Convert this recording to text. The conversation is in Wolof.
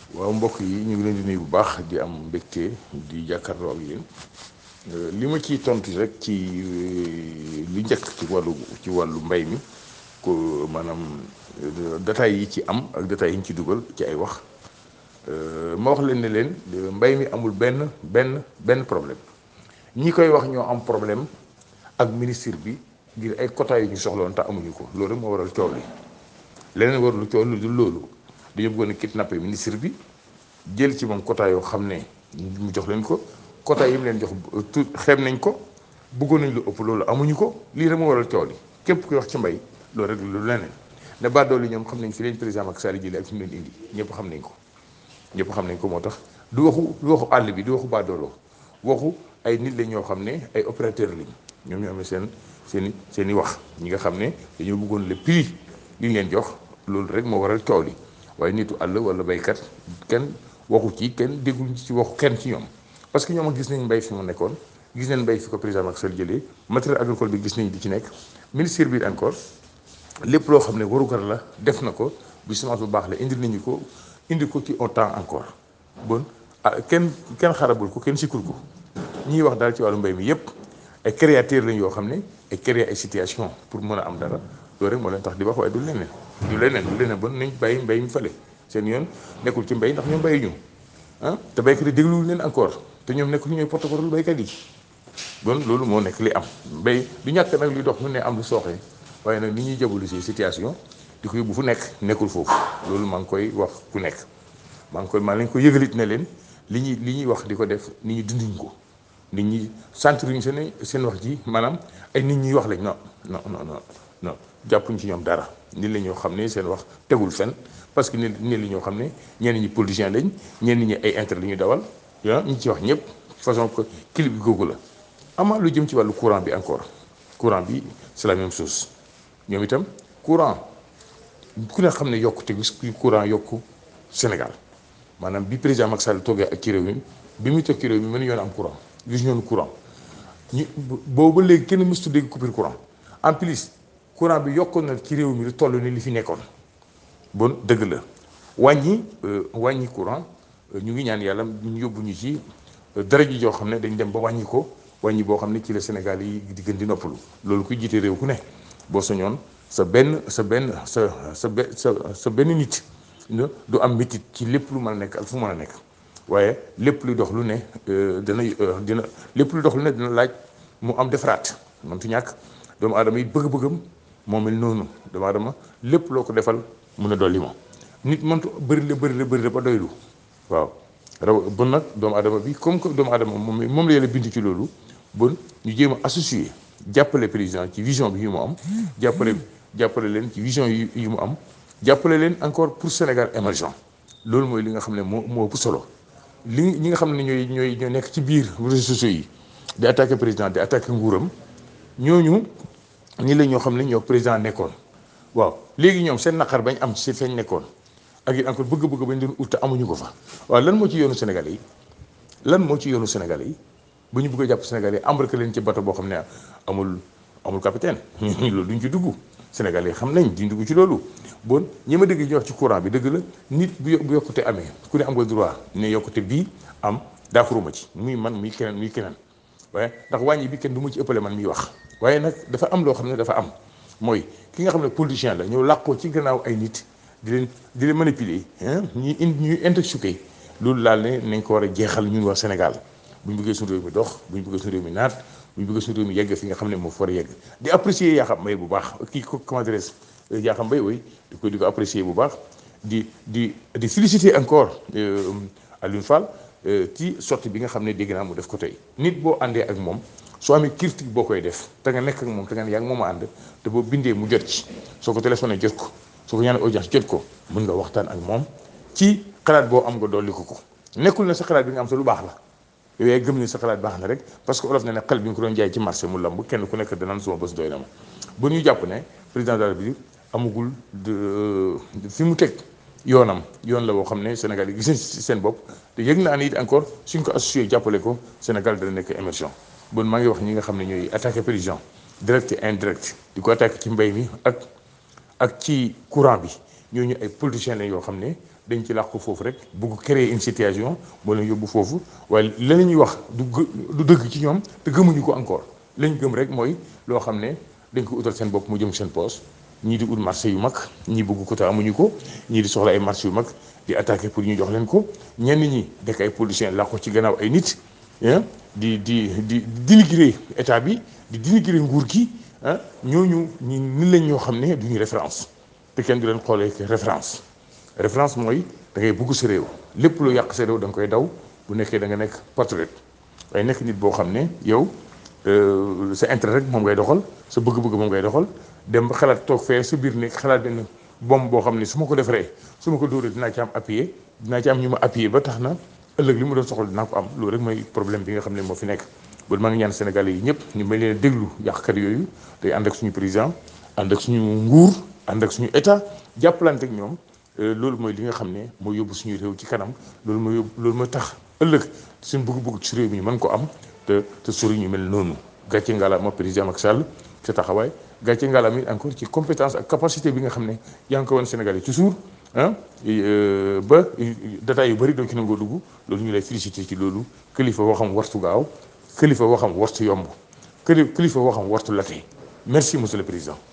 waaw mbokk yi ñu ngi leen di nuyu bu baax di am mbégte di jàkkaarloo ak yéen li ma ciy tontu rek ci li njëkk ci wàllu ci wàllu mbay mi ko maanaam détails yi ci am ak détails yi ñu ci dugal ci ay wax ma wax leen ne leen mbay mi amul benn benn benn problème ñi koy wax ñoo am problème ak ministre bi ngir ay quotas yu ñu soxloon te amuñu ko loolu rek moo waral coow li leneen warul coow li du loolu dañoo bëggoon a kidnappé ministre bi jël ci moom quota yoo xam ne mu jox leen ko quota yi mu leen jox tout xeeb nañ ko bëggoon nañ lu ëpp loolu amuñu ko lii rek moo waral coow li képp kuy wax ci mbay loolu rek lu leneen ne baadoolo yi ñoom xam nañ fi leen président Macky Sall jëlee ak fi mu leen indi ñëpp xam nañ ko ñëpp xam nañ ko moo tax du waxu du waxu àll bi du waxu baadoolo waxu ay nit la ñoo xam ne ay opérateur lañ ñoom ñoo amee seen seen i seen i wax ñi nga xam ne dañoo bëggoon le prix li ñu leen jox loolu rek moo waral coow li waaye nitu àll wala baykat kenn waxu ci kenn déggul ci waxu kenn ci ñoom parce que ñoom gis nañ mbay fi mu nekkoon gis nañ mbay fi ko président Macky Sall jëlee matériel agricole bi gis nañ di ci nekk ministère bi encore lépp loo xam ne warugar la def na ko bi semence bu baax la indi nañu ko indi ko ci autant encore bon ah kenn kenn xarabul ko kenn sikkul ko ñiy wax daal ci wàllu mbay mi yépp ay créateurs lañ yoo xam ne ay créer ay situation pour mën a am dara loolu rek moo leen tax di wax waaye du leneen du leneen du leneen bon nañ bàyyi mbay mi fële seen yoon nekkul ci mbay ndax ñoom bàyyi ñu ah te baykat yi dégluwul leen encore te ñoom nekkul ñooy porte-parole baykat yi bon loolu moo nekk li am mbay du ñàkk nag li dox mu ne am lu sooxee waaye nag ni ñuy jabulu si situation di ko yóbbu fu nekk nekkul foofu loolu maa ngi koy wax ku nekk maa ngi koy maa lañ ko yëgalit ne leen li ñuy li ñuy wax di ko def nit ñi dunduñ ko nit ñi centruñ seen seen wax ji maanaam ay nit ñuy wax lañ non non non non non jàppuñ ci ñoom dara nit la ñoo xam ne seen wax tegul fenn parce que nit nit la ñoo xam ne ñenn ñi politiciens lañ ñenn ñi ay intérêt la ñuy dawal ah ñi ci wax ñëpp façon que clip bi googu la. amaa lu jëm ci wàllu courant bi encore courant bi c'est la même chose ñoom itam courant ku ne xam ne yokkute gi courant yokku Sénégal maanaam bi président Macky Sall toogee ak ci réew mi bi muy toog ci réew mi mënuñu yoon am courant gis ñoon courant ñu boobu ba léegi kenn mësutu dégg coupure courant en plus. courant bi yokkoon na ci réew mi lu toll ni li fi nekkoon bon dëgg la wàññi wàññi courant ñu ngi ñaan yàlla ñu yóbbu ñu ci dara ji joo xam ne dañ dem ba wàññi ko wàññi boo xam ne ci la Sénégal yi di gën di noppalu loolu kuy jiite réew ku ne boo soñoon sa benn sa benn sa sa sa sa benn nit du am métit ci lépp lu mën a nekk ak fu mën a nekk waaye lépp luy dox lu ne dina dina lépp luy dox lu ne dina laaj mu am defaraat mëntu ñàkk doomu aadama yi bëgg-bëggam moo mel noonu doomu aadama lépp loo ko defal mun a dolli moom nit mëntu bëri la bëri la bëri la ba doylu waaw raw bon nag doomu aadama bi comme que doomu aadama moom moom la yàlla bind ci loolu bon ñu jéem a associé jàppale président ci vision bi yu mu am jàppale jàppale leen ci vision yi yu mu am jàppale leen encore pour Sénégal émergent loolu mooy li nga xam ne moo moo ëpp solo li ñi nga xam ne ñooy ñooy ñoo nekk ci biir réseaux sociaux yi di attaqué président di attaqué nguuram ñooñu ñi la ñoo xam ne ñoo président nekkoon waaw léegi ñoom seen naqar bañ am ci feeñ nekkoon ak it encore bëgg-bëgg bañ doon ut te amuñu ko fa waaw lan moo ci yoonu Sénégalais yi lan moo ci yoonu Sénégalais yi bu ñu bëgg a jàpp Sénégalais yi embarqué leen ci bato boo xam ne amul amul capitaine loolu duñ ci dugg Sénégalais yi xam nañ duñ dugg ci loolu bon ñi ma dégg ñu wax ci courant bi dëgg la nit bu bu yokkute amee ku ne am nga droit ne yokkute bii am daafuruma ci muy man muy keneen muy keneen waaye ndax wàññi bi kenn du ma ci ëppale man miy wax waaye nag dafa am loo xam ne dafa am mooy ki nga xam ne politicien la ñëw làqoo ci gannaaw ay nit di leen di leen manipuler ñuy indi ñuy intoxiqué loolu laal ne nañ ko war a jeexal ñun waa Sénégal bu ñu bëggee suñu réew mi dox bu ñu bëggee suñu réew mi naat bu ñu bëggee suñu réew mi yegg fi nga xam ne moo fa war a yegg di apprécier yaa xam mbay bu baax kii ko comment dirais yaa xam mbay ooy di ko di ko apprécier bu baax di di di féliciter encore Alioune Fall ci sortie bi nga xam ne dégg naa mu def ko tey nit boo àndee ak moom soo amee critique boo koy def te nga nekk ak moom te nga ne yaa ngi moom a ànd te boo bindee mu jot ci soo ko téléphoné jot ko soo ko ñaanee audience jot ko mën nga waxtaan ak moom ci xalaat boo am nga dolli ko ko nekkul na sa xalaat bi nga am sa lu baax la yow yaay gëm ni sa xalaat baax na rek parce que olof ne ne xel bi nga ko doon jaay ci marché mu lamb kenn ku nekk danaan suma bés doy na ma ba ñu jàpp ne président de la République amagul de fi mu teg yoonam yoon la boo xam ne Sénégal yi gis nañ ci seen bopp te yëg naa ni it encore suñ ko associé jàppale ko Sénégal dana nekk émergent bon maa ngi wax ñi nga xam ne ñooy attaqué président direct et indirect di ko attaqué ci mbay mi ak ak ci courant bi ñooñu ay politiciens lañ yoo xam ne dañ ci làq ko foofu rek bugg créer une situation moo leen yóbbu foofu waaye la ñuy wax du du dëgg ci ñoom te gëmuñu ko encore lañ gëm rek mooy loo xam ne dañ ko utal seen bopp mu jëm seen poos ñii di ut marché yu mag ñii bëgg ko te amuñu ko ñii di soxla ay marché yu mag di attaqué pour ñu jox leen ko ñenn ñi dekk ay politiciens làq ko ci gannaaw ay nit di di di dénigrer état bi di dénigrer nguur gi ah ñooñu ñi ni lañ ñoo xam ne duñu référence te kenn du leen xoolee référence référence mooy da ngay bugg sa réew lépp lu yàq sa réew da nga koy daw bu nekkee da nga nekk patriote waaye nekk nit boo xam ne yow sa intérêt rek moom ngay doxal sa bëgg-bëgg moom ngay doxal dem ba xalaat toog fee sa biir nekk xalaat benn bombe boo xam ne su ma ko defaree su ma ko dóoree dinaa ci am appuyé dinaa ci am ñu ma appuyé ba tax na ëllëg li mu doon soxla dinaa ko am loolu rek mooy problème bi nga xam ne moo fi nekk bon maa ngi ñaan Sénégalais yi ñëpp ñu may leen déglu yàqkat yooyu day ànd ak suñu président ànd ak suñu nguur ànd ak suñu état jàppalante ak ñoom loolu mooy li nga xam ne mooy yóbbu suñu réew ci kanam loolu mooy yóbbu loolu mooy tax ëllëg suñu bëgg-bëgg ci réew mi mën ko am te te sori ñu mel noonu gàcce ngalaama président Macky Sall sa taxawaay gàcce ngalaama it encore ci compétence ak capacité bi nga xam ne yaa ngi ko woon Sénégal yi toujours ah ba data yu bëri doo ci nangoo dugg loolu ñu lay félicité ci loolu kilifa waxam wartu gaaw kilifa waxam wartu yomb kilifa waxam wartu late merci monsieur le président